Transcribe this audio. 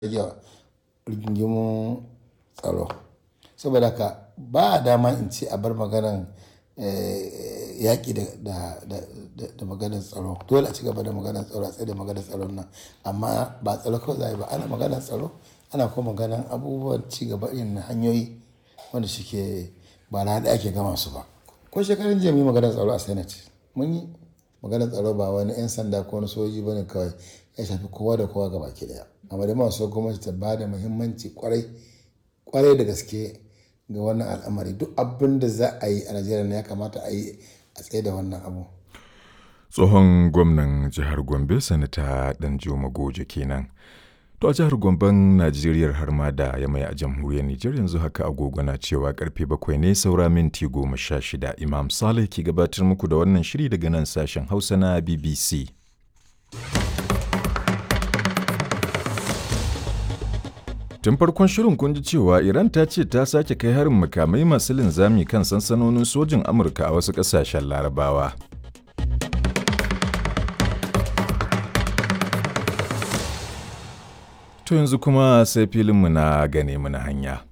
rage rigingimun tsaro. Saboda haka ba dama in ce a bar maganan eh, yaƙi da, da, da, da maganar tsaro. Dole a ci gaba da maganar tsaro, a tsaye da maganar tsaron nan. Amma ba tsaro kawai za a yi ba. Ana maganar tsaro, ana kuma maganan abubuwan ci gaba irin na hanyoyi wanda suke ba rana ɗaya ake gama su ba. Ko shekaran jiya mun yi maganar tsaro a Senate. Mun yi maganar tsaro ba wani 'yan sanda ko wani sojoji bane kawai. Ya shafi kowa da kowa gabaki ɗaya. Amma dai muna so gwamnati ta ba da muhimmanci ƙwarai, ƙwarai da gaske ga wannan al'amari. Duk abin da za a yi a Najeriya nan ya kamata a yi a tsaye da wannan abu. Tsohon gwamnan jihar Gombe Sanata Danjuma Goje kenan. To a jihar Gomben Najeriya har ma da Yamai a jamhuriyar Nijar yanzu haka agogo na cewa karfe bakwai ne saura minti goma sha shida. Imam Saleh ke gabatar muku da wannan shiri daga nan sashen Hausa na BBC. Tun farkon shirin kun ji cewa Iran ta ce ta sake kai harin makamai masu linzami kan sansanonin sojin Amurka a wasu ƙasashen Larabawa. To yanzu kuma sai filinmu na gane mu na hanya.